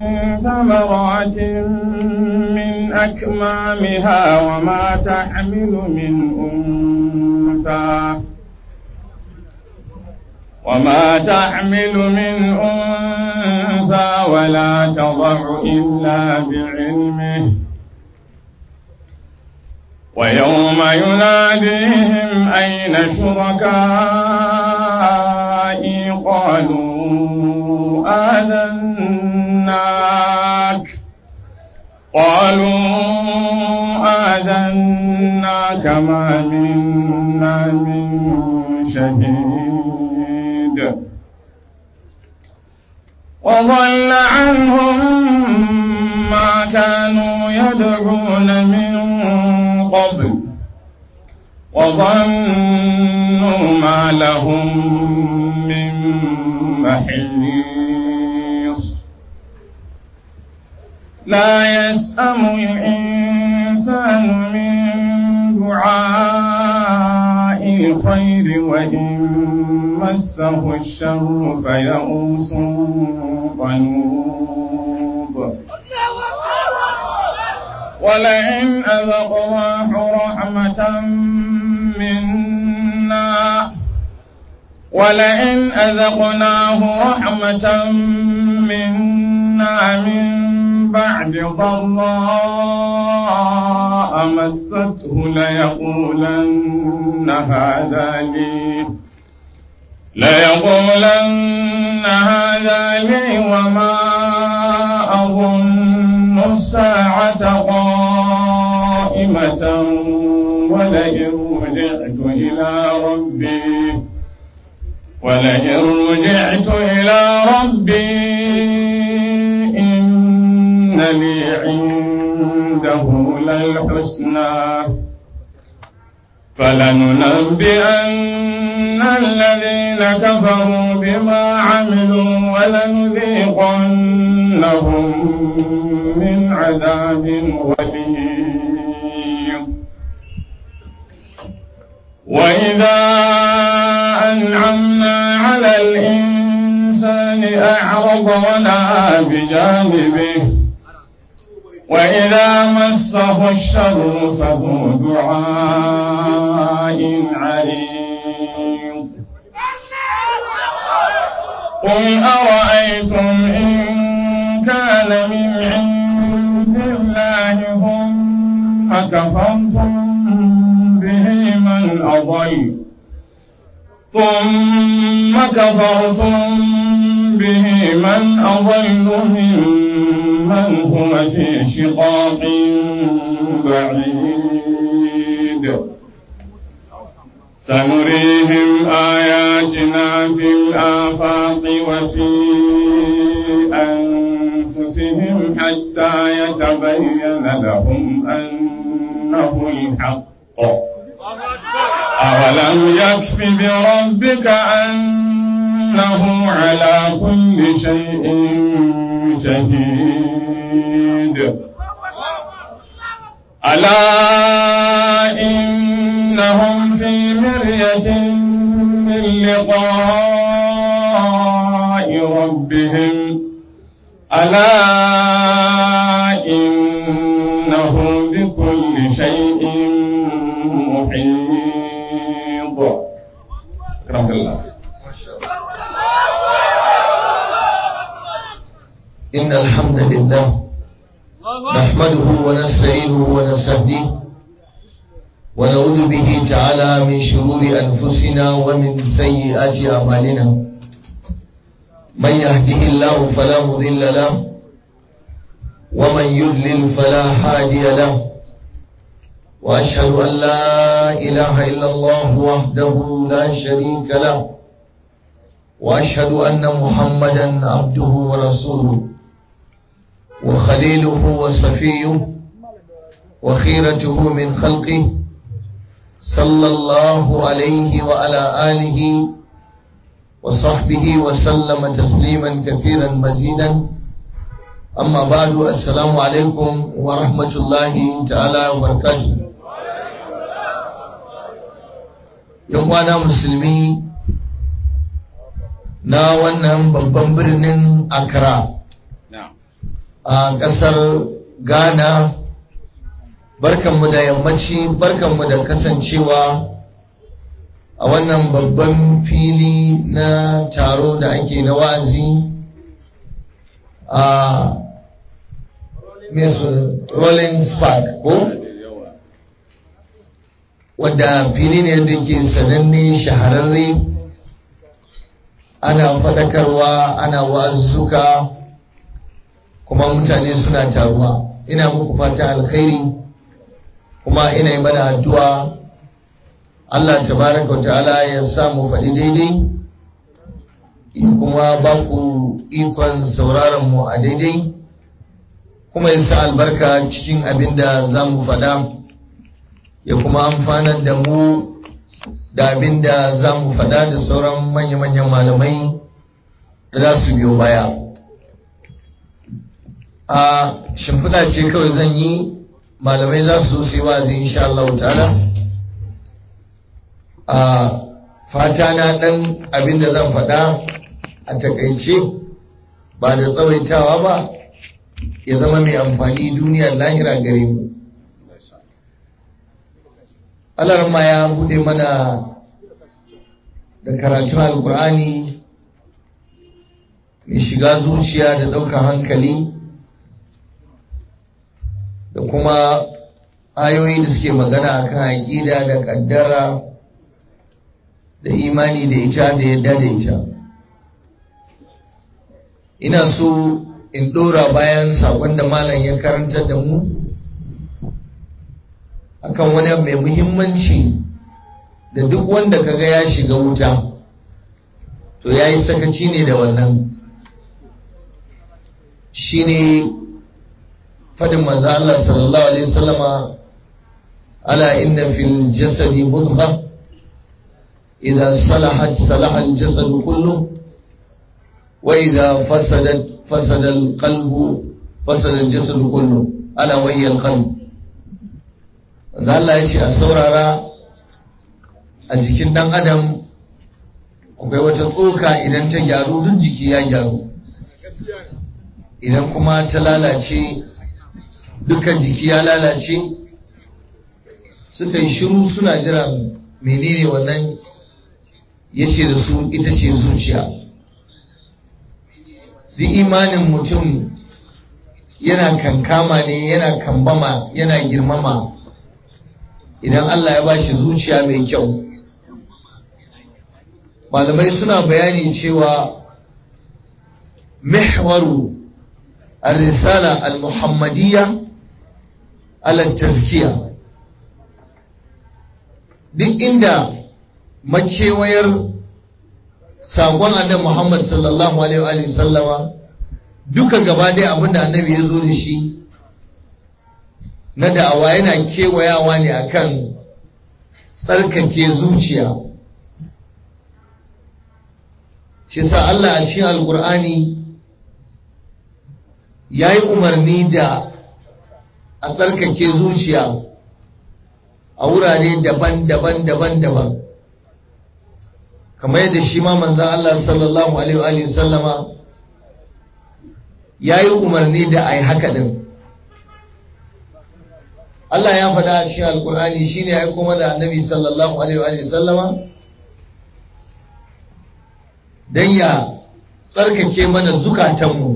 ثمرات من أكمامها وما تحمل من أنثى وما تحمل من أنثى ولا تضع إلا بعلمه ويوم يناديهم أين شركائي قالوا آذناك قالوا آذناك ما منا من شهيد وضل عنهم ما كانوا يدعون من قبل وظنوا ما لهم من محيص لا يسأم الإنسان من دعاء الخير وإن مسه الشر فيئوس قنوب ولئن أذقناه رحمة منا ولئن أذقناه رحمة منا من بعد ضراء مسته ليقولن هذا لي ليقولن هذا لي وما أظن الساعة قائمة ولئن رجعت إلى ربي ولئن رجعت إلى ربي إن لي عنده للحسنى فلننبئن الذين كفروا بما عملوا ولنذيقنهم من عذاب غليظ وإذا أنعمنا على الإنسان أعرض ونأى بجانبه وإذا مسه الشر فهو دعاء عريض قل أرأيتم إن كان من عند الله ثم كفرتم به من أضل ثم كفرتم به من أضل ممن هو في شقاق بعيد سنريهم آياتنا في الآفاق وفي أنفسهم حتى يتبين لهم أنه الحق أولم يكف بربك أنه على كل شيء شهيد ألا إنهم في مرية من لقاء ربهم ألا إنه بكل شيء محيط رحمة الله إن الحمد لله نحمده ونستعينه ونستهديه ونعوذ به تعالى من شرور أنفسنا ومن سيئات أعمالنا من يهده الله فلا مضل له ومن يضلل فلا هادي له وأشهد أن لا إله إلا الله وحده لا شريك له وأشهد أن محمدا عبده ورسوله وخليله وصفيه وخيرته من خلقه صلى الله عليه وعلى آله وصحبه وسلم تسليما كثيرا مزيدا أما بعد السلام عليكم ورحمة الله تعالى وبركاته يوم أنا مسلمي na wannan babban birnin Accra a ƙasar ghana barkanmu da yammaci barkanmu da kasancewa a wannan babban fili na taro da ake na wa'azi a rolling spark ko wadda fili ne da ke sananne shahararre ana faɗakarwa ana wa'azzuka kuma mutane suna taruwa ina muku fata alkhairi kuma ina yi mana addu'a Allah tabaraka ta'ala ya samu faɗi daidai kuma ba ku ikon sauraron mu a daidai kuma ya sa albarka cikin abin da za mu faɗa ya kuma amfanar da mu da abin da za mu faɗa da sauran manya-manyan malamai da za su biyo baya a shimfiɗa ce kawai zan yi malamai za su su yi wazi insha Allah ta'ala a fata na ɗan abin da zan faɗa a takaice ba da tsawaitawa ba ya zama mai amfani duniya lahira gare mu alarma ya bude mana da karatun alkur'ani mai shiga zuciya da ɗaukar hankali da kuma ayoyi da suke magana akan aƙida da ƙaddara da imani da ita da yadda da ita ina so in ɗora bayan saƙon da malam ya karantar da mu akan wani mai muhimmanci da duk wanda kaga ya shiga wuta to ya yi sakaci ne da wannan shi ne faɗin manzo Allah sallallahu alaihi wasallama ala inna fil jasadi mudghah idza salahat salaha al jasadu kullu wa idza fasadat fasada al qalbu fasada al jasadu kullu ala wa hiya al qalb da Allah ya ce a saurara a jikin ɗan adam akwai wata tsoka idan ta gyaru duk jiki ya gyaru idan kuma ta lalace dukkan jiki ya lalace suka yi shiru suna jiran menene wannan ya ce da su ita ce zuciya duk imanin mutum yana kankama ne yana kambama yana girmama idan Allah ya ba shi zuciya mai kyau malamai suna bayani cewa mihwaru al-risala al-muhammadiyya ala tazkiya duk inda makewayar sakon annabi Muhammad sallallahu alaihi wa sallama duka gaba ɗaya abinda annabi ya zo da shi na da'awa yana kewayawa ne akan tsarkake zuciya shi sa Allah a cikin alkur'ani ya yi umarni da a tsarkake zuciya a wurare daban-daban daban-daban kamar yadda shi ma manzan Allah sallallahu alaihi sallama ya yi umarni da a yi haka din Allah ya faɗa a cikin alkur'ani shi ne ya kuma da annabi sallallahu alaihi sallama don ya tsarkake mana zukatanmu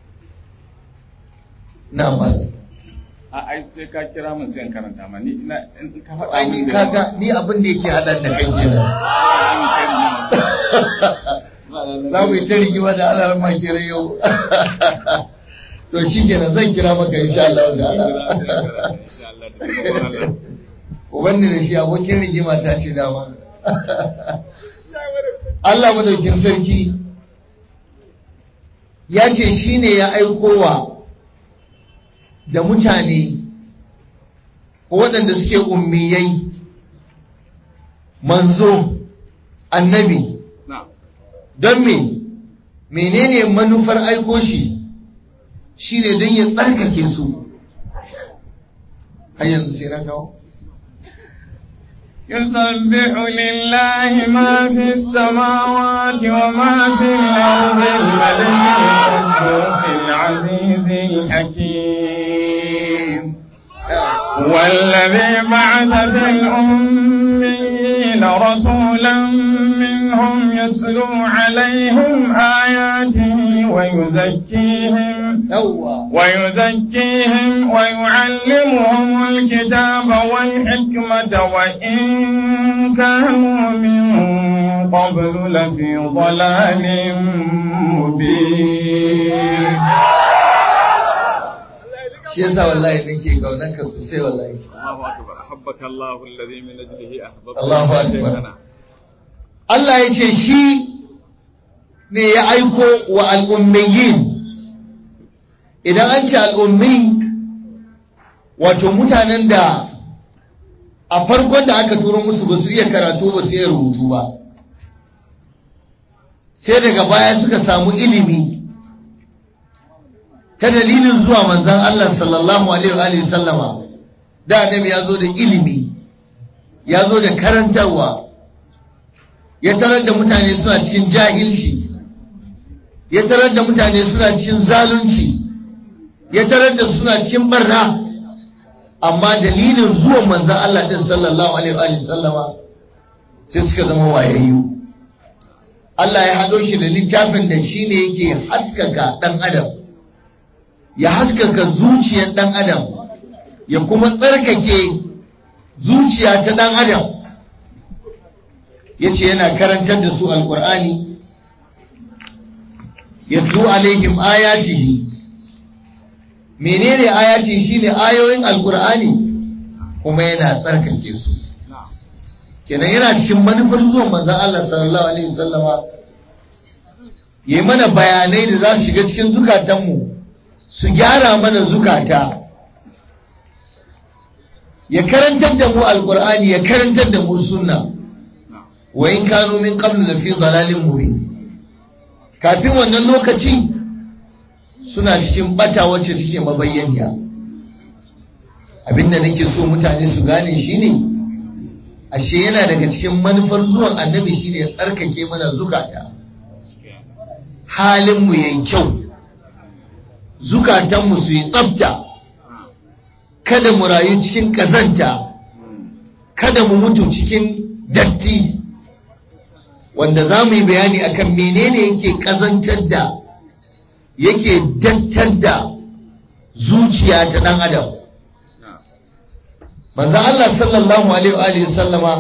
na bala a ai sai ka kira mun sai in karanta ma ni ina in ka faɗa ai ni kaga ni abin da yake haɗar da kai kenan za mu yi ta rigima da Allah ma kira yau to shi kenan zan kira maka insha Allah ta'ala Ubanni da shi abokin rigima ta ce dama. Allah madaukin sarki ya ce shi ne ya aikowa da mutane ko waɗanda suke ummiyai manzo annabi don me menene manufar aiko shi shi ne don ya tsarkake su har yanzu sai na kawo يسبح لله ما في السماوات وما في الأرض الملك القدوس العزيز الحكيم والذي بعث في الأميين رسولا منهم يتلو عليهم آياته ويزكيهم yawwa ويزكيهم ويعلمهم الكتاب والحكمة وإن كانوا من قبل لفي ضلال مبين shi yasa wallahi nake kaunan ka sosai wallahi الله أكبر أحبك الله الذي من أجله أحببت Allahu akbar Allah ya ce shi ne ya aiko wa al'ummiyin idan an ce al'ummi wato mutanen da a farkon da aka turo musu ba su iya karatu ba su iya rubutu ba sai daga baya suka samu ilimi ta dalilin zuwa manzan Allah sallallahu alaihi wa sallama da annabi ya zo da ilimi ya zo da karantarwa ya tarar da mutane suna cikin jahilci ya tarar da mutane suna cikin zalunci ya tarar da suna cikin barna amma dalilin zuwan manzan Allah din sallallahu alaihi wa sallama sai suka zama wayayyu Allah ya haɗo shi da littafin da shi ne yake haskaka ɗan adam ya haskaka zuciyar ɗan adam ya kuma tsarkake zuciya ta ɗan adam ya ce yana karantar da su alƙur'ani ya alaihim ayatihi menene ayati shine ayoyin alƙur'ani kuma yana tsarkake su kenan yana cikin manufar zuwan manzon Allah sallallahu alaihi wasallama yi mana bayanai da za su shiga cikin zukatanmu su gyara mana zukata ya karantar da mu alkur'ani ya karantar da mu sunna wa in kanu min qablu lafi dhalalin mubin kafin wannan lokaci suna cikin bata wacce take mabayyaniya abinda nake so mutane su gane shine ashe yana daga cikin manufar zuwan annabi shine ya tsarkake mana zukata halin mu yayi kyau zukatanmu su yi tsafta kada mu rayu cikin ƙazanta kada mu mutu cikin datti wanda za mu yi bayani akan menene yake ƙazantar da yake dattar da zuciya ta ɗan adam manzo Allah sallallahu alaihi wa sallama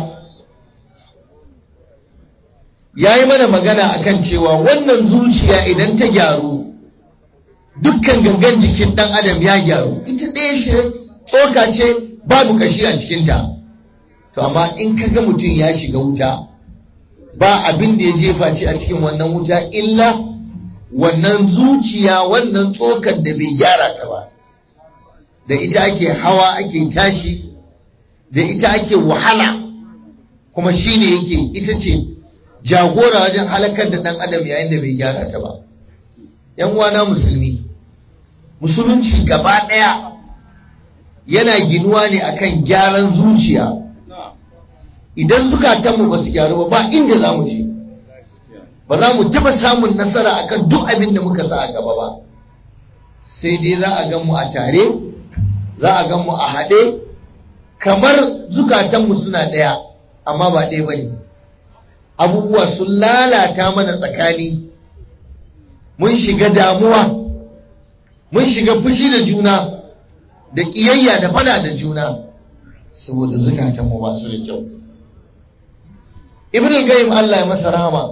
ya yi mana magana akan cewa wannan zuciya idan ta gyaru dukkan gangan jikin ɗan adam ya gyaru ita ɗaya ce tsoka ce babu kashi a cikinta to amma in ka ga mutum ya shiga wuta ba abin da ya jefa ce a cikin wannan wuta illa wannan zuciya wannan tsokar da bai gyara ta ba da ita ake hawa ake tashi da ita ake wahala kuma shine yake ita ce jagora wajen halakar da ɗan adam yayin da bai gyara ta ba yan wana musulmi musulunci gaba ɗaya yana ginuwa ne akan gyaran zuciya idan zukatanmu ba su gyaru ba ba inda za mu je ba za mu taba samun nasara akan duk abin da muka sa a gaba ba sai dai za a gan mu a tare za a gan mu a haɗe kamar zukatanmu suna ɗaya amma ba ɗaya ba ne abubuwa sun lalata mana tsakani mun shiga damuwa mun shiga fushi da juna da ƙiyayya da fada da juna saboda zukatanmu ba su da kyau ibn al-qayyim Allah ya masa rahama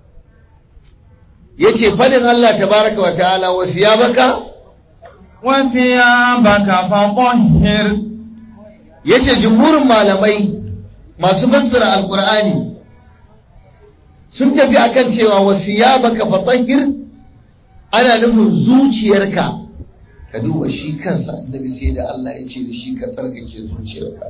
yace fadin Allah tabaraka wa ta'ala wa siyabaka wa thiyabaka fatahhir yace jumhurin malamai masu fassara alqur'ani sun tafi akan cewa wa siyabaka fatahhir ana nufin zuciyarka ka duba shi kansa annabi sai da Allah ya ce da shi ka tsarkake zuciyarka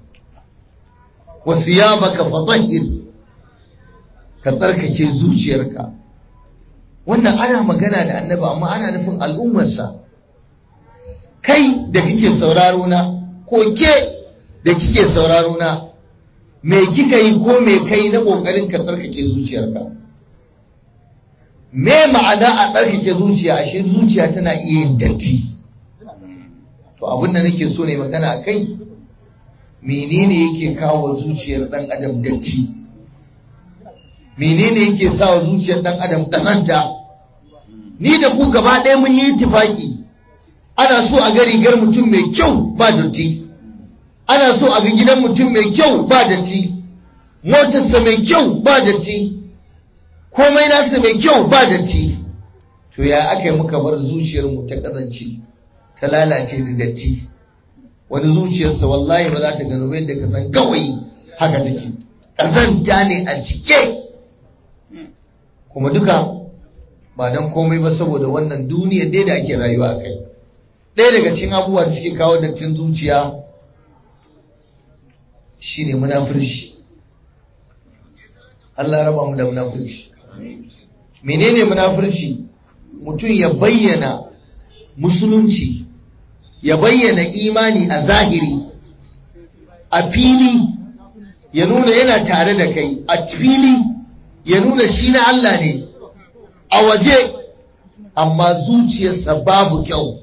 wa siyabaka fatahhir ka tsarkake zuciyarka wannan ana magana da annabi amma ana nufin al'ummarsa kai da kike sauraro na ko ke da kike sauraro na me kika yi ko me kai na kokarin ka tsarkake zuciyarka me ma'ana a tsarkake zuciya ashe zuciya tana iya yin datti to abin da nake so ne magana a kai menene yake kawo zuciyar dan adam datti menene yake sa wa zuciyar dan adam kazanta ni da ku gaba ɗaya mun yi tifaki ana so a ga rigar mutum mai kyau ba datti ana so a ga gidan mutum mai kyau ba datti motarsa mai kyau ba datti komai nasa mai kyau ba datti to ya aka yi muka bar zuciyarmu ta kasance ta lalace da datti wani zuciyarsa wallahi ba za ta gano ba yadda ka san gawayi haka take ƙazanta ne a cike kuma duka ba don komai ba saboda wannan duniyar dai da ake rayuwa a kai ɗaya daga cikin abubuwa da suke kawo dattin zuciya shine munafurci Allah raba mu da munafurci menene munafurci mutum ya bayyana musulunci ya bayyana imani a zahiri a fili ya nuna yana tare da kai a fili ya nuna shi na Allah ne a waje amma zuciyarsa babu kyau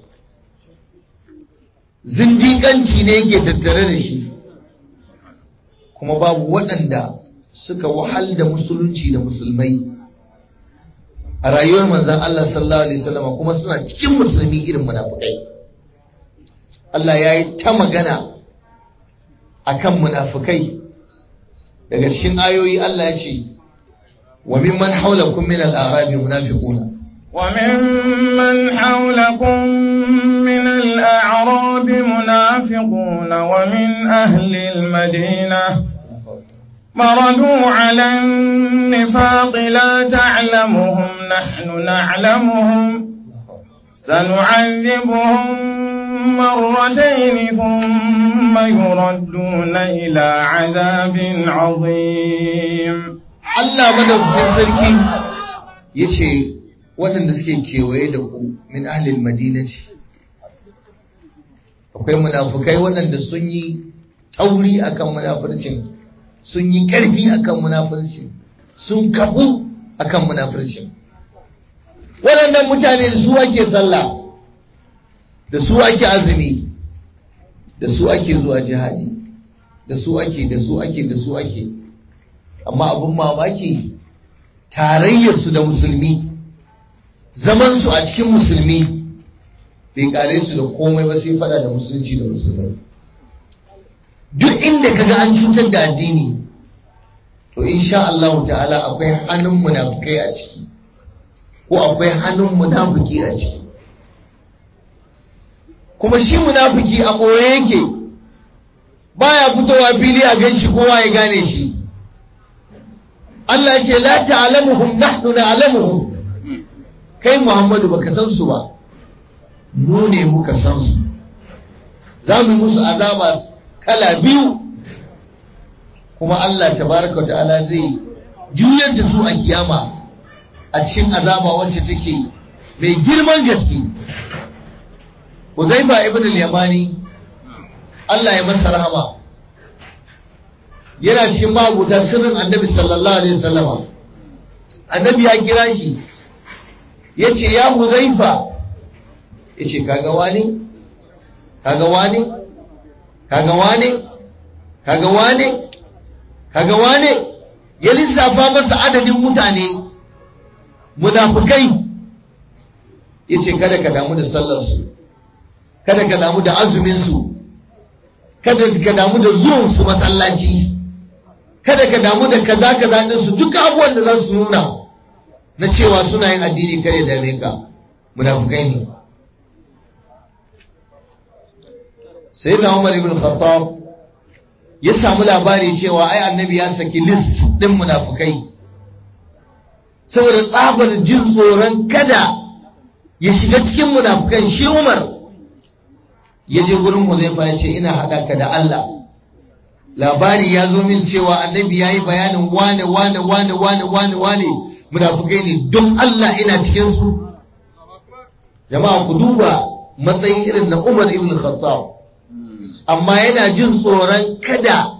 zindiƙanci ne yake tattare da shi kuma babu waɗanda suka wahal da musulunci da musulmai a rayuwar manzan Allah sallallahu alaihi wasallam kuma suna cikin musulmi irin munafukai Allah ya yi ta magana akan munafukai daga cikin ayoyi Allah ya ce wa mimman haulakum min al-a'rabi munafiquna وممن حولكم من الأعراب منافقون ومن أهل المدينة مردوا على النفاق لا تعلمهم نحن نعلمهم سنعذبهم مرتين ثم يردون إلى عذاب عظيم Allah madaukakin sarki ya ce waɗanda suke kewaye da ku min ahlil madina ce akwai munafukai waɗanda sun yi tauri akan munafurcin sun yi ƙarfi akan munafurcin sun kafu akan munafurcin waɗannan mutane da su ake sallah da su ake azumi da su ake zuwa jihadi da su ake da su ake da su ake amma abin mamaki tarayyarsu da musulmi zamansu a cikin musulmi bai kare su da komai ba sai fada da musulunci da musulmai duk inda kaga an cutar da addini to insha Allah ta'ala akwai hannun munafukai a ciki ko akwai hannun munafiki a ciki kuma shi munafiki a ɓoye yake baya fitowa fili a ganshi kowa ya gane shi Allah ce la ta'lamuhum nahnu na'lamuhum kai Muhammadu baka san su ba mu ne muka san su za mu yi musu azaba kala biyu kuma Allah tabaraka ta'ala zai juyar da su a kiyama a cikin azaba wacce take mai girman gaske Uzaifa ibn al-Yamani Allah ya masa rahama yana cikin mabuta sirrin Annabi sallallahu alaihi wasallama Annabi ya kira shi yace ya Uzaifa yace kaga wani kaga wani kaga wani kaga wani kaga wani ya lissafa masa adadin mutane munafukai yace kada ka damu da sallar su kada ka damu da azuminsu kada ka damu da zuwansu masallaci kada ka damu da kaza kaza ɗinsu duk abubuwan da za su nuna na cewa suna yin addini kare da ka munafukai ne sai da Umar ibn Khattab ya samu labari cewa ai annabi ya saki list ɗin munafukai saboda tsabar jin tsoron kada ya shiga cikin munafukan shi Umar ya je gurin Huzaifa ya ce ina haɗa ka da Allah labari ya zo min cewa annabi ya yi bayanin wane wane wane wane wane wane munafukai ne don Allah ina cikin su jama'a ku duba matsayin irin na Umar ibn Khattab amma yana jin tsoron kada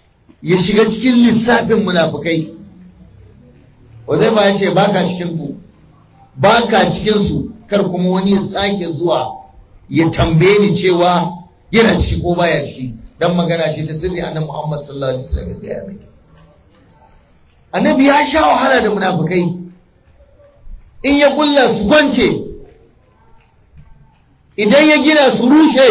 ya shiga cikin lissafin munafukai Huzaifa ya ce baka cikin ku ba ka cikinsu kar kuma wani ya sake zuwa ya tambaye ni cewa yana ciki ko baya ciki dan magana ce ta sirri annabi Muhammad sallallahu alaihi wasallam ya gaya mai annabi ya sha wahala da munafikai in ya kulla su kwance idan ya gina su rushe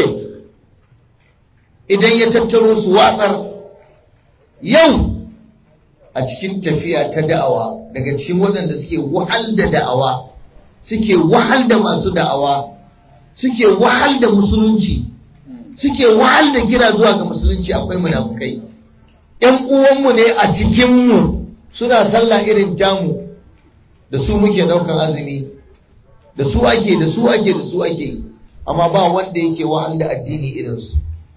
idan ya tattaro su watsar yau a cikin tafiya ta da'awa daga cikin waɗanda suke wahal da da'awa suke wahal da masu da'awa suke wahal da musulunci suke wahal da kira zuwa ga musulunci akwai munafukai ‘yan uwanmu ne a cikinmu suna sallah irin tamu da su muke ɗaukan azumi da su ake da su ake da su ake amma ba wanda yake wahal da addini irinsu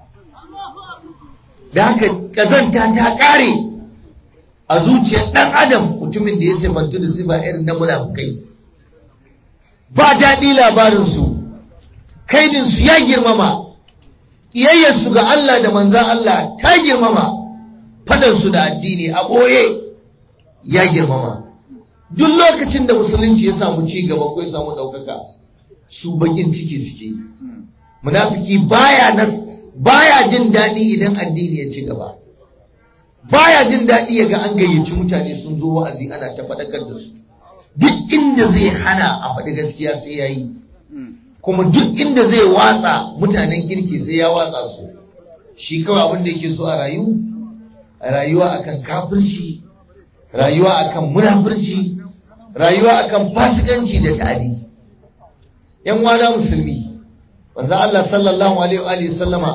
da haka ƙazanta ta ƙare a zuciyar ɗan adam mutumin da ya sifantu da sifa irin na munafukai ba daɗi labarinsu kaidinsu ya girmama iyayyarsu ga Allah da manzan Allah ta girmama fadansu da addini a ɓoye ya girmama duk lokacin da musulunci ya samu ci gaba ko ya samu ɗaukaka su bakin ciki suke munafiki baya nas baya jin daɗi idan addini ya ci gaba baya jin daɗi ya ga an gayyaci mutane sun zo wa'azi ana ta faɗakar da su duk inda zai hana a faɗi gaskiya sai ya yi kuma duk inda zai watsa mutanen kirki sai ya watsa su shi kawai abin da yake so a rayu a rayuwa akan kafirci rayuwa akan munafurci rayuwa akan fasikanci da ta'adi yan wana musulmi wanda Allah sallallahu alaihi wa sallama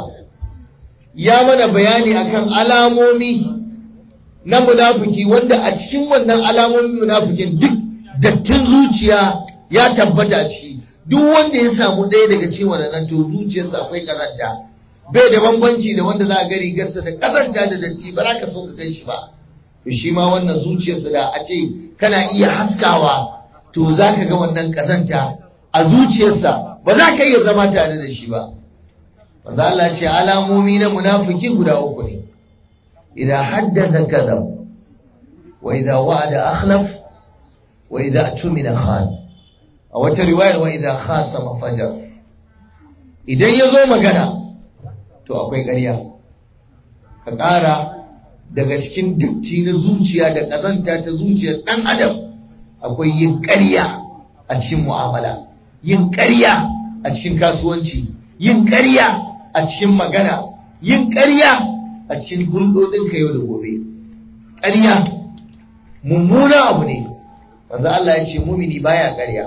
ya mana bayani akan alamomi na munafiki wanda a cikin wannan alamomin munafikin duk dattin zuciya ya tabbata a ciki duk wanda ya samu ɗaya daga cikin wannan to zuciyarsa akwai kazanta bai da bambanci da wanda za a gari gasa da kazanta da datti ba za ka so ka kai shi ba to shi ma wannan zuciyarsa da a ce kana iya haskawa to za ka ga wannan kazanta a zuciyarsa ba za ka iya zama tare da shi ba manzo Allah ce alamomi na munafiki guda uku ne idan haddatha kadhab wa idza wa'ada akhlaf wa idza atumina khan a wata riwayar wa idza khasama fajar idan ya zo magana to akwai ƙarya ka ƙara daga cikin datti na zuciya da ƙazanta ta zuciyar ɗan adam akwai yin ƙarya a cikin mu'amala yin ƙarya a cikin kasuwanci yin ƙarya a cikin magana yin ƙarya a cikin hulɗoɗinka yau da gobe ƙarya mummuna abu ne wanzu Allah ya ce mumini baya ƙarya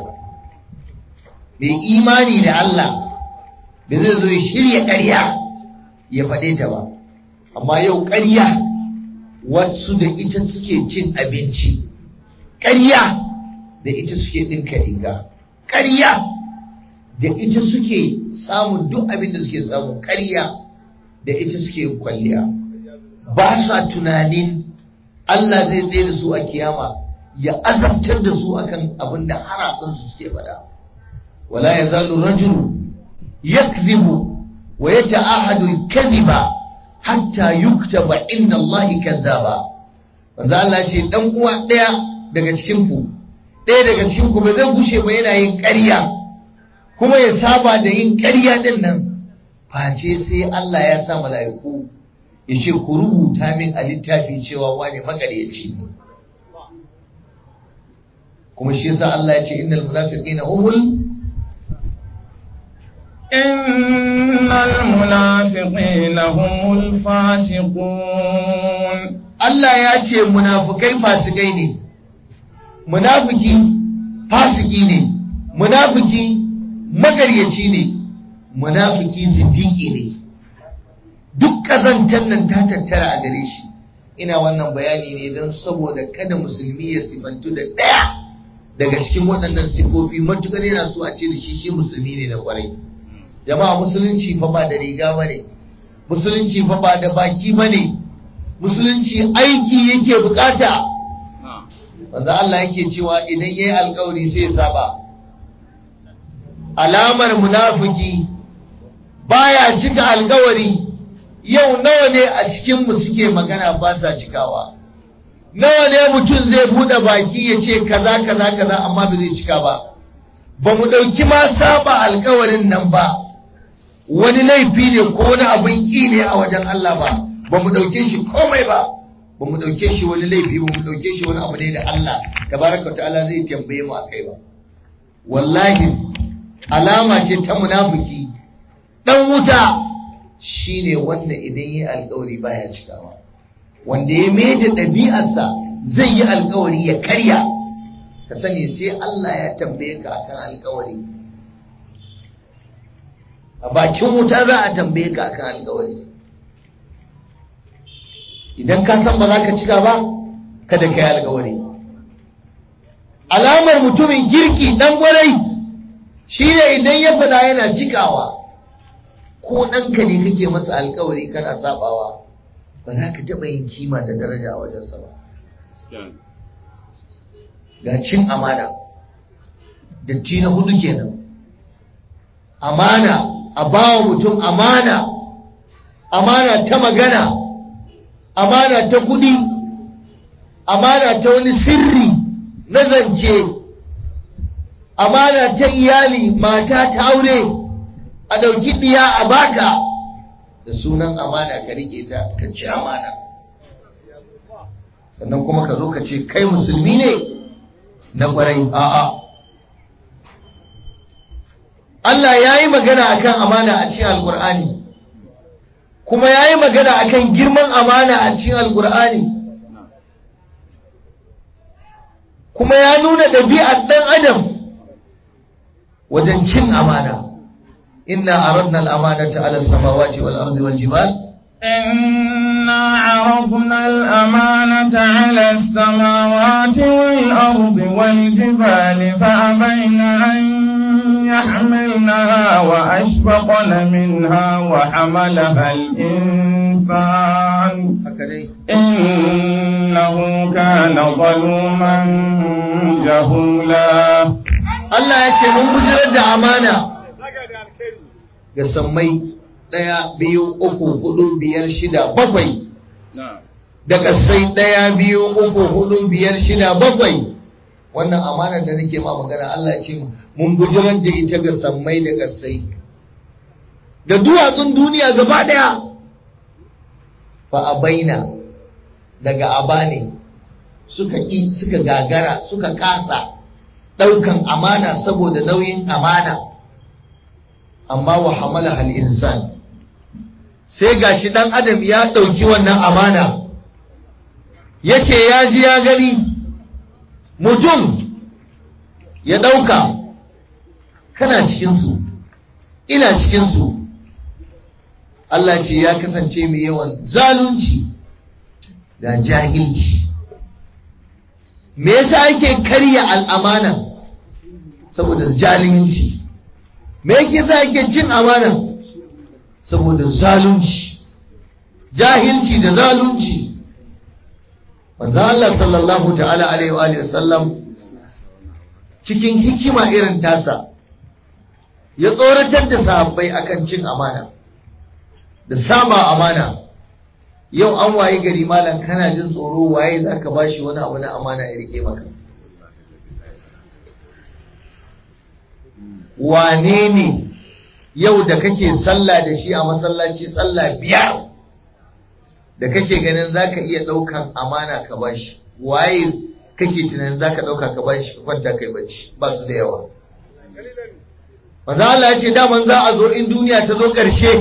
mai imani da Allah da zai zo ya shirya ƙarya ya faɗe ta ba amma yau ƙarya wasu da ita suke cin abinci ƙarya da ita suke ɗinka riga ƙarya da ita suke samun duk abin da suke samu ƙarya da ita suke kwalliya ba sa tunanin Allah zai tsaye da su a kiyama ya azabtar da su akan abin da harasan su suke faɗa wala ya zalu rajulu yakzibu wa yata'ahadu al-kadhiba hatta yuktaba inna Allah kazzaba manzo Allah ce dan uwa daya daga cikin ku daya daga cikin ku ba zai gushe ba yana yin ƙarya kuma ya saba da yin ƙarya din nan face sai Allah ya sa mala'iku ya ce ku rubuta min a littafi cewa wane makaryaci ne kuma shi yasa Allah ya ce innal munafiqina humul إن المنافقين هم الفاسقون Allah ya ce munafukai fasikai ne munafiki fasiki ne munafiki magaryaci ne munafiki zindiki ne duk kazantar nan ta tattara a gare shi ina wannan bayani ne don saboda kada musulmi ya sifantu da ɗaya daga cikin waɗannan sifofi matukar yana so a ce da shi shi musulmi ne da kwarai jama'a musulunci fa ba da riga ba ne musulunci fa ba da baki ba ne musulunci aiki yake bukata wanda Allah yake cewa idan yayi alkawari sai saba alamar munafiki baya cika alkawari yau nawa ne a cikin mu suke magana ba sa cikawa nawa ne mutum zai bude baki ya ce kaza kaza kaza amma ba zai cika ba ba mu ɗauki ma saba alkawarin nan ba wani laifi ne ko wani abin ƙi ne a wajen Allah ba ba mu ɗauke shi komai ba ba mu ɗauke shi wani laifi ba mu ɗauke shi wani abu ne da Allah tabaraka wa ta'ala zai tambaye mu akai ba wallahi alama ce ta munafiki dan wuta shine wanda idan yi alkawari baya cikawa wanda ya mai da ɗabi'arsa zai yi alkawari ya karya ka sani sai Allah ya tambaye ka akan alkawari a bakin wuta za a tambaye ka akan alkawari idan ka san ba za ka cika ba kada ka yi alkawari alamar mutumin kirki dan gwarai shi ne idan ya fada yana cikawa ko ɗanka ne kake masa alkawari kana sabawa ba za ka taɓa yin kima da daraja a wajensa ba ga cin amana datti na hudu kenan amana a bawa mutum amana amana ta magana amana ta kudi amana ta wani sirri na zance amana ta iyali mata ta aure a ɗauki ɗiya a baka da sunan amana ka rike ta ka ci amana sannan kuma ka zo ka ce kai musulmi ne na ƙwarai a'a Allah ya yi magana akan amana a cikin alkur'ani kuma ya yi magana akan girman amana a cikin alkur'ani kuma ya nuna ɗabi'ar ɗan adam wajen cin amana inna aradna al-amanata ala samawati wal ardi wal jibal إنا عرضنا الأمانة على السماوات والأرض والجبال فأبين أن يحملنها وأشفقن منها وحملها الإنسان إنه كان ظلوما جهولا Allah ya ce mun bujirar da amana ga sammai ɗaya biyu uku hudu biyar shida bakwai da ƙasai ɗaya biyu uku hudu biyar shida bakwai wannan amanar da nake ma magana Allah ya ce mun bujirar da ita ga sammai da ƙasai da duwatsun duniya gaba ɗaya fa a baina daga abane suka ƙi suka gagara suka kasa ɗaukan amana saboda nauyin amana amma wa hamala hal insan sai gashi ɗan adam ya ɗauki wannan amana yake ya ji ya gani mutum ya ɗauka kana cikinsu ina cikinsu Allah ce ya kasance mai yawan zalunci da jahilci me yasa ake karya al'amana saboda zalunci me yake sa ake cin amana saboda zalunci jahilci da zalunci manzo Allah sallallahu ta'ala alaihi wa sallam cikin hikima irin tasa ya tsoratar da sahabbai akan cin amana da saba amana yau an waye gari malam kana jin tsoro waye zaka bashi wani abu na amana ya rike maka wane ne yau da kake sallah da shi a masallaci sallah biyar da kake ganin zaka iya daukan amana ka bashi waye kake tunanin zaka dauka ka bashi ka kwanta kai bacci ba su da yawa manzo Allah ya ce daman za a zo in duniya ta zo ƙarshe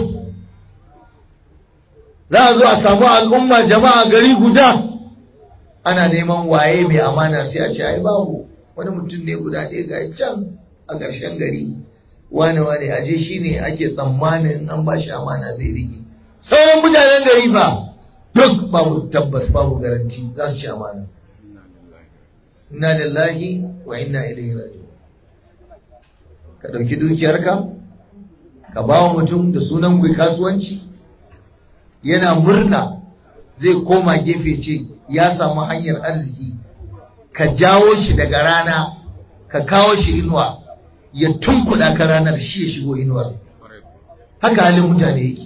za a zo a samu al'umma jama'a gari guda ana neman waye mai amana sai a ce ai babu wani mutum ne guda ɗaya ga can a ƙarshen gari wane wane aje shi ne ake tsammanin an ba shi amana zai rike sauran mutanen gari ba duk babu tabbas babu garanti za su ci amana inna lillahi wa inna ilaihi raji'un ka ɗauki dukiyarka ka ba wa mutum da sunan ku kasuwanci yana murna zai koma gefe ce ya samu hanyar arziki ka jawo shi daga rana ka kawo shi inuwa ya tunkuɗa ka ranar shi ya shigo inuwar haka halin mutane yake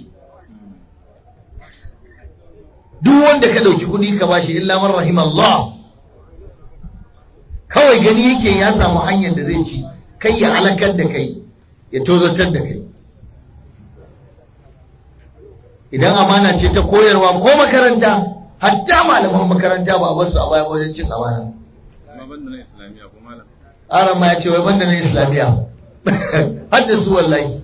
duk wanda ka ɗauki kuɗi ka bashi illa man rahim Allah kawai gani yake ya samu hanyar da zai ci kai ya halakar da kai ya tozartar da kai idan amana ce ta koyarwa ko makaranta hatta malaman makaranta ba a bar su a baya wajen cin amana Amma banda na Islamiyya ko malam. aran ma ya ce wai banda na islamiyya har da su wallahi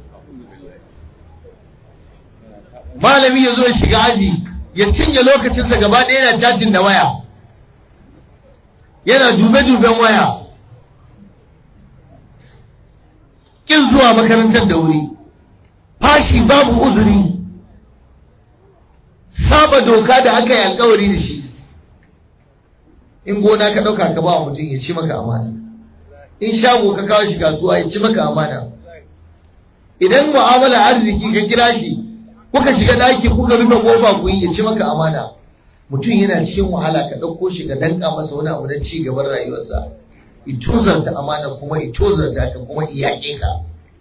malami ya zo ya shiga aji ya cinye lokacinsa gaba ɗaya yana cajin da waya yana dube-duben waya ƙin zuwa makarantar da wuri fashi babu uzuri saba doka da aka yi alkawari da shi in gona ka ɗauka ka ba wa mutum ya ci maka amana in shago ka kawo shi kasuwa ya ci maka amana idan mu'amala arziki ka kira shi kuka shiga daki kuka rufe kofa ku yi ya ci maka amana mutum yana cikin wahala ka ɗauko shi ka danka masa wani abu don ci gaban rayuwarsa itozarta amana kuma itozarta ka kuma iyaƙe ka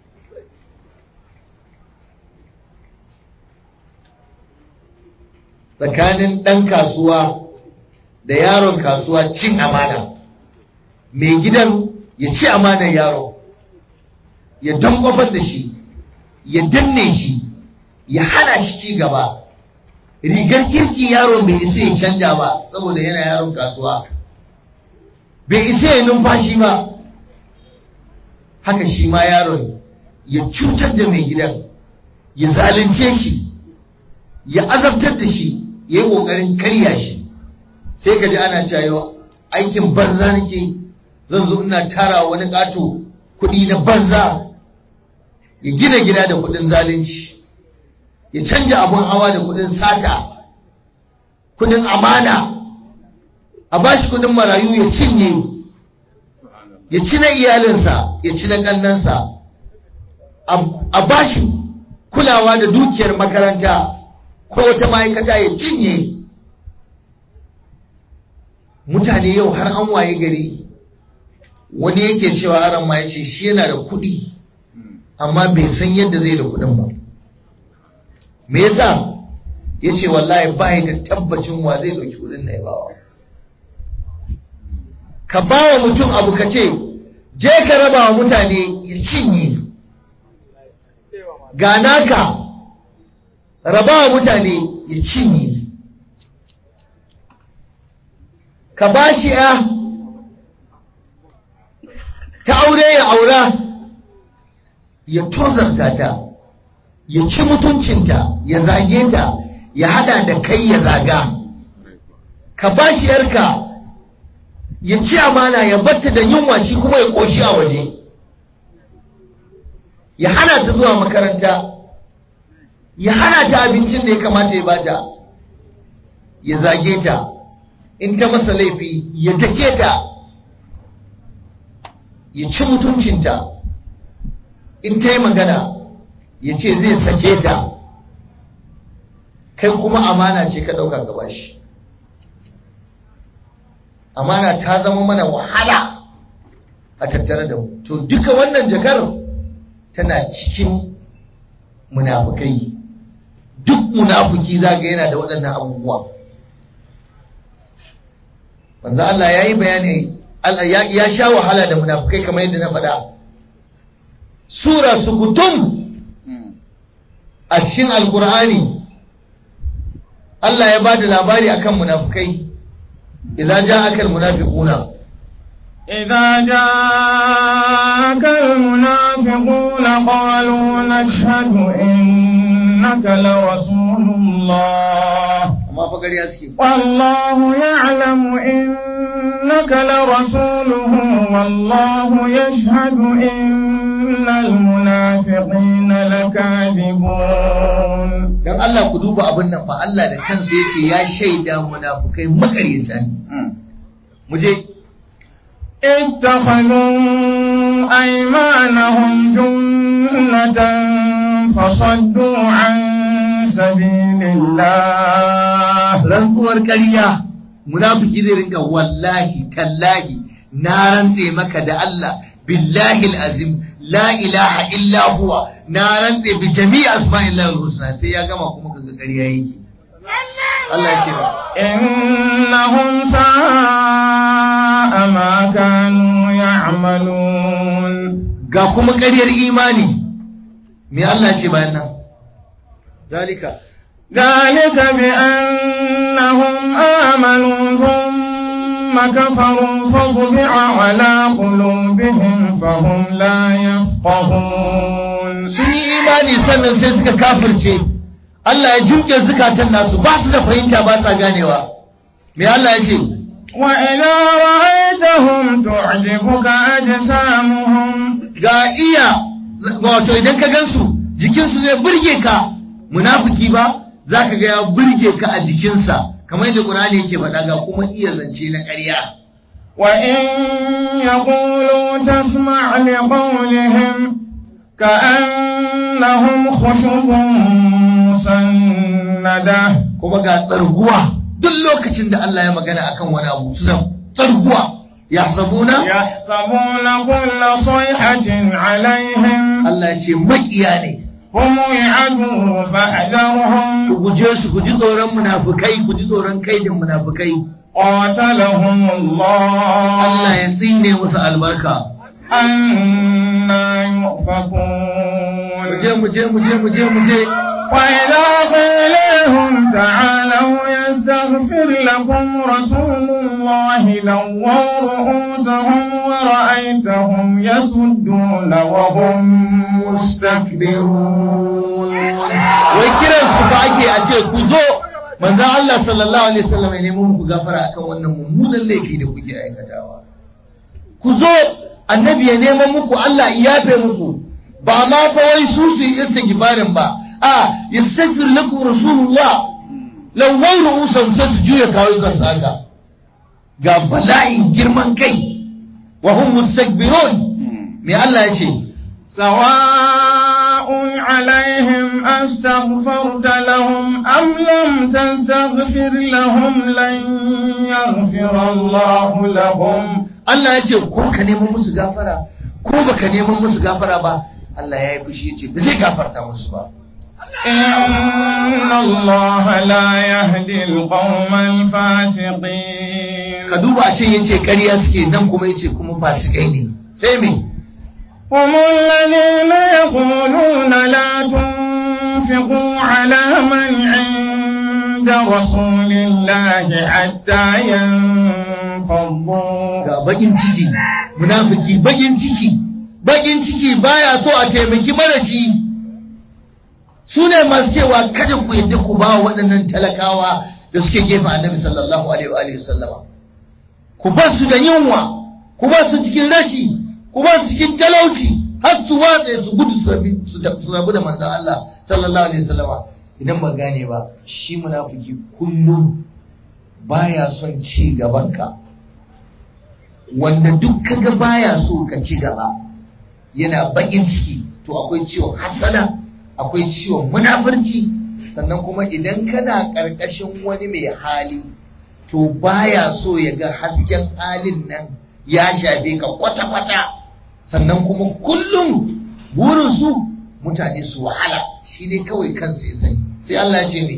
tsakanin ɗan kasuwa da yaron kasuwa cin amana mai gidan ya ci amanar yaro ya dankwafar da shi ya danne shi ya hana shi ci gaba rigar kirki yaro bai isa ya canja ba saboda yana yaron kasuwa bai isa ya numfashi ba haka shi ma yaron ya cutar da mai gidan ya zalunce shi ya azabtar da shi ya yi ƙoƙarin karya shi sai ka ji ana cewa aikin banza nake zan zo ina tara wani ƙato kuɗi na banza ya gina gida da kuɗin zalunci ya canja abun hawa da kuɗin sata kuɗin amana a bashi kuɗin marayu ya cinye ya ci na iyalinsa ya ci na ƙannansa a bashi kulawa da dukiyar makaranta ko wata ma'aikata ya cinye mutane yau har an waye gari wani yake cewa haram ma ya ce shi yana da kuɗi amma bai san yadda zai da kuɗin ba me yasa ya ce wallahi ba da tabbacin wa zai ɗauki kuɗin na ya bawa ka ba wa mutum abu ka ce je ka raba wa mutane ya cinye ga naka raba wa mutane ya cinye ka ba shi ya ta aure ya aura ya tozarta ta ya ci mutuncinta ya zage ta ya hada da kai ya zaga ka ba shi yarka ya ci amana ya batta da yunwa shi kuma ya koshi a waje ya hana ta zuwa makaranta ya hana ta abincin da ya kamata ya bata ya zage ta in ta masa laifi ya take ta ya ci mutuncinta in ta yi magana ya ce zai sake ta kai kuma amana ce ka ɗauka gaba shi amana ta zama mana wahala a tattare da mu to duka wannan jakar tana cikin munafukai duk munafuki zaga yana da waɗannan abubuwa manzo Allah ya yi bayani ya sha wahala da munafukai kamar yadda na faɗa sura sukutum a cikin alkur'ani Allah ya ba da labari akan munafukai idan ja'aka almunafiquna إذا جاءك المنافقون قالوا نشهد إنك لرسول الله amma fa gari suke والله يعلم إنك لرسوله والله يشهد إن المنافقين لكاذبون dan Allah ku duba abin nan fa Allah da kansa yace ya shaida munafukai makaryata ne mu je اتخذوا أيمانهم جنة فصدوا عن سبيل الله rantsuwar ƙarya munafiki zai rinka wallahi tallahi na rantse maka da Allah billahi azim la ilaha illa huwa na rantse bi jami'i asma'illahi al-husna sai ya gama kuma kaga ƙarya yake Allah ya ce ba إنهم ساء ما كانوا يعملون ga kuma ƙaryar imani me Allah ce bayan nan zalika ذلك بأنهم آمنوا ثم كفروا فطبع على قلوبهم فهم لا يفقهون sun yi imani sannan sai suka kafirce Allah ya jimke zukatan nasu ba su da fahimta ba sa ganewa me Allah ya ce وإذا رأيتهم تعجبك أجسامهم ga iya wato idan ka gansu jikinsu zai burge ka munafiki ba za ka ga ya burge ka a jikinsa kamar yadda Qur'ani yake faɗa ga kuma iya zance na ƙarya وإن يقولوا تسمع لقولهم كأنهم خشب مسندة kuma ga tsarguwa duk lokacin da Allah ya magana akan wani abu suna tsarguwa ya sabuna يحسبون كل صيحة عليهم Allah ya ce makiya ne هم العدو فاحذرهم ku guje su ku ji tsoron munafukai ku ji tsoron kaidin munafukai قاتلهم Allah الله ya tsine musu albarka أنا mu je يؤفكون mu je mu je mu je mu je وإذا قيل لهم تعالوا يستغفر لكم رسول الله لووا رؤوسهم ورأيتهم يصدون وهم مستكبرون wai kiran su ba ake a ce ku zo manzon Allah sallallahu alaihi wasallam ya nemo muku gafara akan wannan mummunan laifi da kuke aikatawa ku zo annabi ya neman muku Allah ya yafe muku ba ma fa wai su su yi istighfarin ba a yastaghfir lakum rasulullah law wai ru'usam sai su juya kawo kansu haka ga bala'in girman kai wa hum mustakbirun me Allah ya ce سواء عليهم أستغفرت لهم أم لم تستغفر لهم لن يغفر الله لهم Allah ya ce ko ka neman musu gafara ko baka neman musu gafara ba Allah ya yi fushi ya ce ba zai gafarta musu ba إن الله لا يهدي القوم الفاسقين ka duba a ce ya ce ƙarya suke nan kuma ya ce kuma fasikai ne sai me هم الذين يقولون لا تنفقوا على من عند رسول الله حتى ينفضوا ga bakin ciki munafiki bakin ciki bakin ciki baya so a taimaki maraci su ne masu cewa kada ku yadda ku ba wa waɗannan talakawa da suke gefen annabi sallallahu alaihi wa alihi sallama ku ba su da yunwa ku ba su cikin rashi ku ba su cikin talauci har su watsa su gudu su rabi su da- su rabu da manzon Allah sallallahu alaihi wasallama idan ba gane ba shi munafiki kullum baya son ci gaban ka wanda duk kaga baya so ka ci gaba yana bakin ciki to akwai ciwon hasana akwai ciwon munafurci sannan kuma idan kana ƙarƙashin wani mai hali to baya so ya ga hasken halin nan ya shafe ka kwata-kwata sannan kuma kullum burinsu mutane su wahala shi ne kawai kansu ya sani sai Allah ya ce mai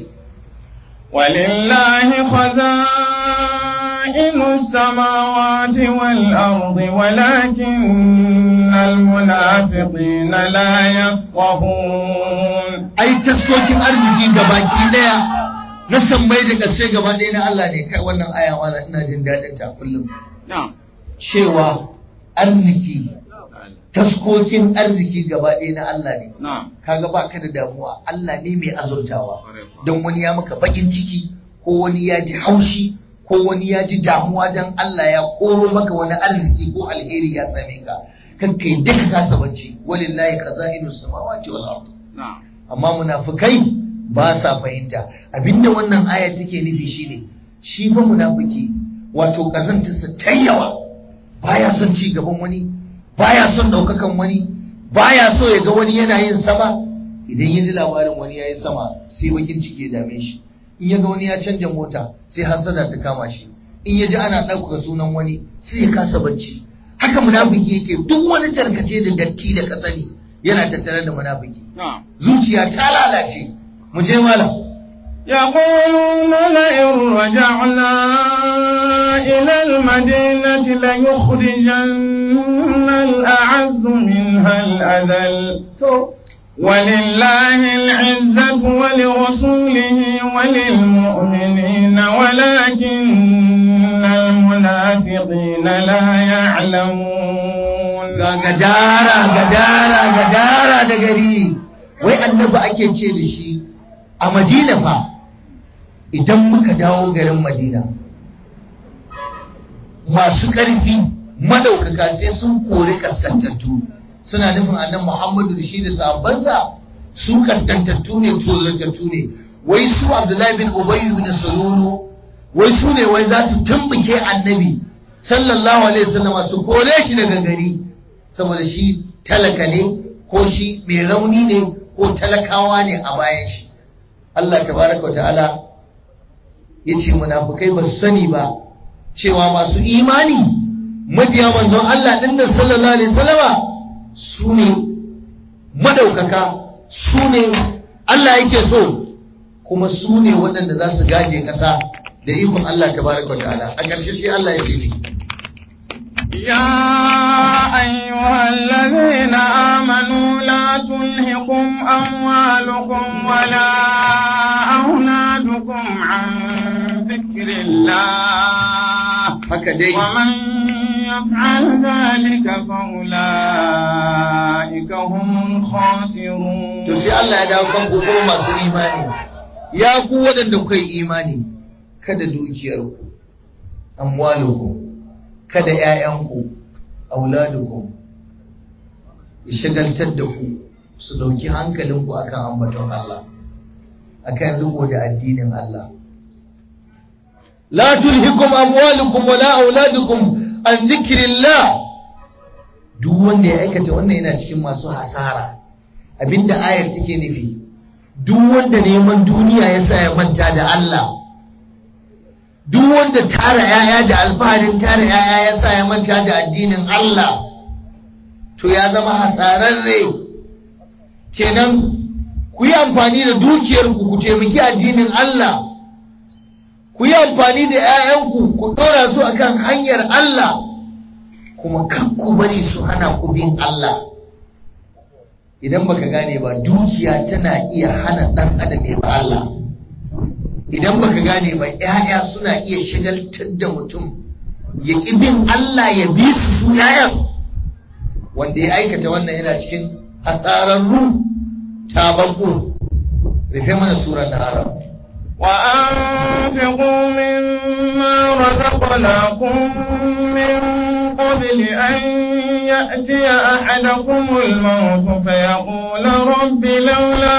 ولله خزائن السماوات والأرض ولكن المنافقين لا يفقهون ai taskokin arziki gabaki daya na sammai da ƙarshe gaba ɗaya na Allah ne kai wannan aya wala ina jin daɗin ta kullum Na'am. cewa arziki taskokin arziki gaba ɗaya na Allah ne Na'am. kaga ba ka da damuwa Allah ne mai azurtawa Kwarai kuwa. don wani ya maka bakin ciki ko wani ya ji haushi ko wani ya ji damuwa don Allah ya koro maka wani arziki ko alheri ya same ka kan kai duka kasa bacci walillahi khaza'inu samawati wal ard Na'am. amma munafikai ba sa fahimta abinda wannan aya take nufi shine shi fa munafiki wato kazantarsa ta yawa baya son ci gaban wani baya son daukakan wani baya so ya ga wani yana yin sama idan ya ji labarin wani ya yi sama sai bakin ciki ya dame shi in ya ga wani ya canja mota sai hasada ta kama shi in ya ji ana ɗaukaka sunan wani sai ya kasa bacci haka munafiki yake duk wani tarkace da datti da ka sani yana tattare da munafiki Na'am. zuciya ta lalace mu je malam يقولون لئن رجعنا إلى المدينة ليخرجن الأعز منها الأذل ولله العزة ولرسوله وللمؤمنين ولكن المنافقين لا يعلمون ga gadara gadara gadara da gari wai annabi ake ce da shi a madina fa idan muka dawo garin madina masu ƙarfi madaukaka sai sun kori kaskantattu suna nufin annan muhammadu da shi da sahabbansa su kaskantattu ne tozartattu ne wai su abdullahi bin ubayyu bin salulu wai su ne wai za su tumbuke annabi sallallahu alaihi wasallama su kore shi daga gari saboda shi talaka ne ko shi mai rauni ne ko talakawa ne a bayan shi Allah tabaraka ta'ala ya ce munafukai ba su sani ba cewa masu imani mabiya manzon Allah ɗin nan sallallahu alaihi wasallama su ne madaukaka su ne Allah yake so kuma su ne waɗanda za su gaje ƙasa da ikon Allah tabaraka ta'ala a ƙarshe sai Allah ya ce ni يا أيها الذين آمنوا لا تلهكم أموالكم ولا أولادكم عن ذكر الله haka dai ومن يفعل ذلك فأولئك هم الخاسرون to sai Allah ya dawo kan ku kuma masu imani ya ku waɗanda kuka yi imani kada dukiyarku amwalukum kada ƴaƴanku auladukum ya shagaltar da ku su dauki hankalinku akan ambaton Allah akan riko da addinin Allah la tulhikum amwalukum wala auladukum an dhikrillah duk wanda ya aikata wannan yana cikin masu hasara abinda ayar take nufi duk wanda neman duniya ya sa ya manta da Allah duk wanda tara yaya da alfaharin tara yaya ya sa ya manta da addinin Allah to ya zama hasararre kenan ku yi amfani da dukiyarku ku taimaki addinin Allah ku yi amfani da 'ya'yanku ku ɗora su akan hanyar Allah kuma kan ku bari su hana ku bin Allah idan baka gane ba dukiya tana iya hana ɗan adam ya ba Allah idan baka gane ba ‘ya'ya suna iya shagaltar da mutum ya ƙi bin Allah ya bi su su ‘ya'yan wanda ya aikata wannan yana cikin hasararru tababbu rufe mana surar na haram وأنفقوا مما رزقناكم من قبل أن يأتي أحدكم الموت فيقول رب لولا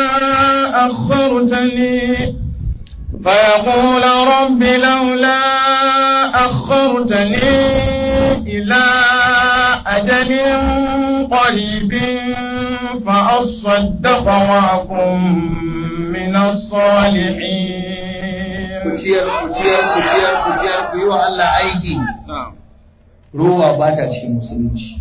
أخرتني فيقول رب لولا أخرتني إلى أجل قريب فأصدق وأكن من الصالحين kuciyar kuciyar kuciyar kuciyar ku yi wa Allah aiki rowa ba ta cikin musulunci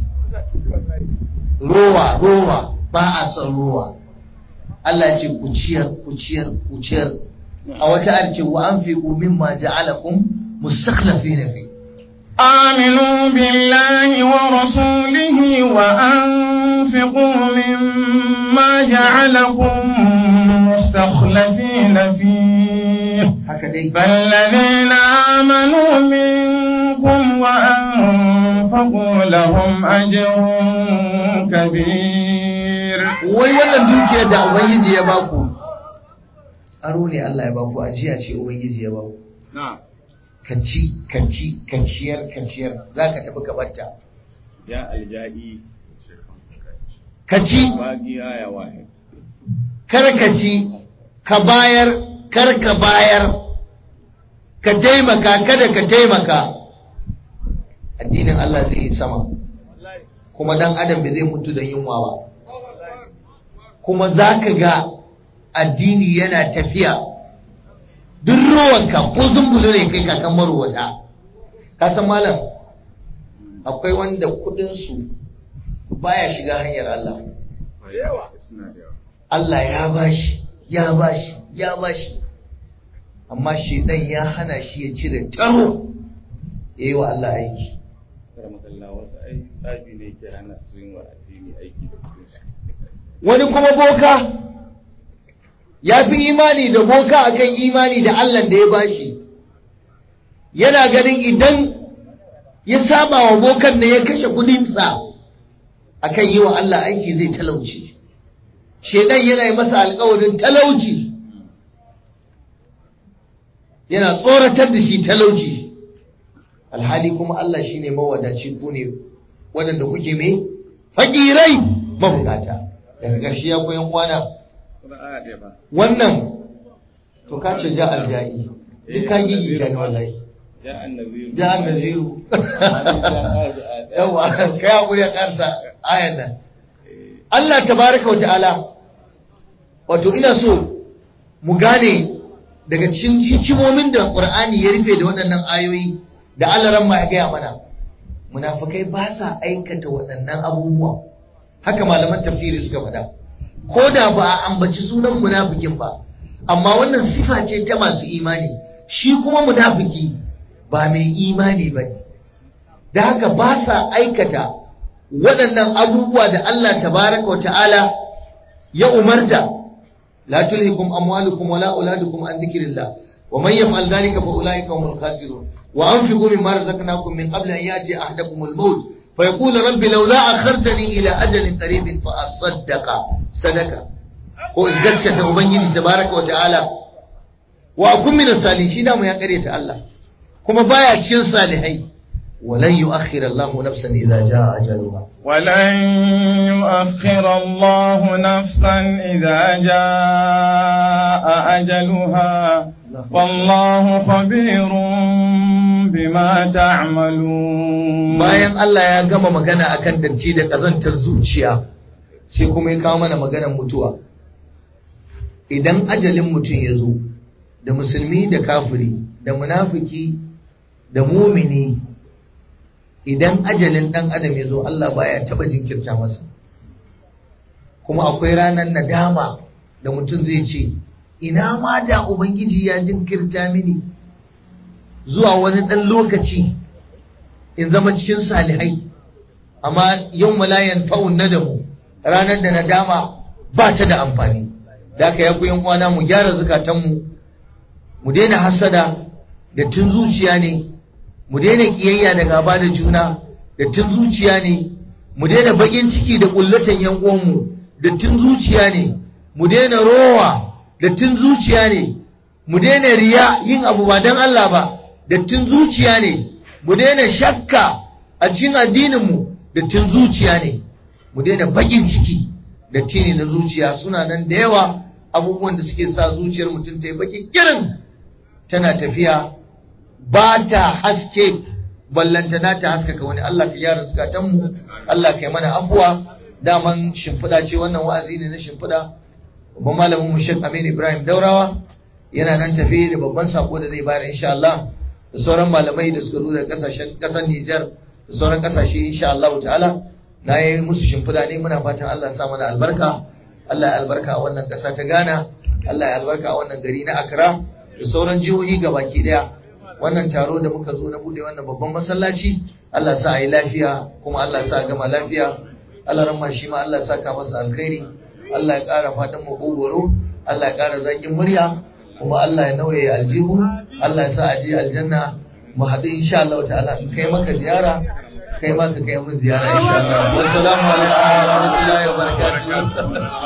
rowa rowa ba a son rowa Allah ce kuciyar kuciyar kuciyar a wata arce wa an fi mimma ja'alakum mustakhlifina fi آمنوا بالله ورسوله وأنفقوا مما جعلكم مستخلفين فيه haka dai فالذين آمنوا منكم وأنفقوا لهم أجر كبير wai wannan dukiyar da ubangiji ya baku aro ne Allah ya baku ajiya ce ubangiji ya baku ka ci ka ci ka ciyar ka ciyar za ka tafi ka batta ya alja'i ka ci bagiya ya wahe kar ka ci ka bayar kar ka bayar ka taimaka kada ka taimaka addinin Allah zai yi sama kuma dan adam bai zai mutu da yunwa ba kuma za ka ga addini yana tafiya duk rowanka ko zumbulu ne kai kakan marowata ka san malam akwai wanda kudinsu baya shiga hanyar Allah suna da yawa Allah ya bashi ya bashi ya bashi amma shedan ya hana shi ya cire taro ya yi wa Allah aiki karamakalla wasu ai tsafi ne ke hana su yin wa addini aiki da kuɗinsu wani kuma boka ya fi imani da boka akan imani da Allah da ya bashi yana ganin idan ya saba wa bokan da ya kashe kudinsa akan yi wa Allah aiki zai talauci shedan yana yi masa alkawarin talauci yana tsoratar da shi talauci alhali kuma Allah shine mawadaci ku ne waɗanda kuke mai fakirai mabukata daga ƙarshe ya koyan kwana kuma aya ɗaya ba wannan to ka ce ja aljai duk ka gigi ga ni wallahi ya annabi ja annaziru yawa kai hakuri ya karsa ayan nan Allah tabaraka wa ta'ala wato ina so mu gane daga cikin hikimomin da Qur'ani ya rufe da waɗannan ayoyi da Allah ran ma ya gaya mana munafikai ba sa aikata waɗannan abubuwa haka malaman tafsiri suka faɗa ko da ba a ambaci sunan munafikin ba amma wannan sifa ce ta masu imani shi kuma munafiki ba mai imani ba ne da haka ba sa aikata waɗannan abubuwa da Allah tabaraka wa ta'ala ya umarta la tulhikum amwalukum wala auladukum an dhikrillah wa man yaf'al dhalika fa ulaika humul khasirun wa anfiqu mimma razaqnakum min qabli an yati ahadakum al-maut fa yaqulu rabbi lawla akhartani ila ajalin qaribin fa asaddaqa sadaka ko in gaskata ubangiji tabaraka wa ta'ala wa akun min salihin shi da mu ya kare ta Allah kuma baya cikin salihai ولن يؤخر الله نفسا إذا جاء أجلها ولن يؤخر الله نفسا إذا جاء أجلها والله خبير بما تعملون bayan Allah ya gama magana akan datti da kazantar zuciya sai kuma ya kawo mana maganar mutuwa idan ajalin mutum ya zo da musulmi da kafiri da munafiki da mumini idan ajalin ɗan adam ya zo Allah baya taɓa jinkirta masa kuma akwai ranar nadama da mutum zai ce ina ma da ubangiji ya jinkirta mini zuwa wani ɗan lokaci in zama cikin salihai amma yau malayan fa'un nadamu ranar da nadama ba ta da amfani da aka yaku yan uwana mu gyara zukatanmu mu daina hasada da tun zuciya ne mu daina kiyayya da gaba da juna da tun zuciya ne mu daina bakin ciki da kullatan yan uwanmu da tun zuciya ne mu daina rowa da tun zuciya ne mu daina riya yin abu ba dan Allah ba da tun zuciya ne mu daina shakka a cikin addinin mu da tun zuciya ne mu daina bakin ciki da tini na zuciya suna nan da yawa abubuwan da suke sa zuciyar mutum ta yi baki kirin tana tafiya ba ta haske ballantana ta haskaka wani Allah ka gyara zukatanmu Allah ka yi mana afuwa daman shimfiɗa ce wannan wa'azi ne na shimfiɗa babban malamin mu Sheikh Aminu Ibrahim Daurawa yana nan tafi da babban sako da zai bayar insha Allah da sauran malamai da suka zo daga kasashen kasar Nijar da sauran kasashe insha Allah ta'ala na yi musu shimfiɗa ne muna fatan Allah ya sa mana albarka Allah ya albarka a wannan ƙasa ta Ghana Allah ya albarka a wannan gari na Accra da sauran jihohi gabaki daya wannan taro da muka zo na bude wannan babban masallaci Allah sa a yi lafiya kuma Allah sa a gama lafiya Allah ramma shi ma Allah saka masa alkhairi Allah ya ƙara fatan makogoro Allah ya ƙara zaƙin murya kuma Allah ya nauye aljihu Allah ya sa a je aljanna mu haɗu insha Allah ta'ala in kai maka ziyara kai ma ka kai mun ziyara insha Allah wassalamu alaikum wa rahmatullahi wa barakatuh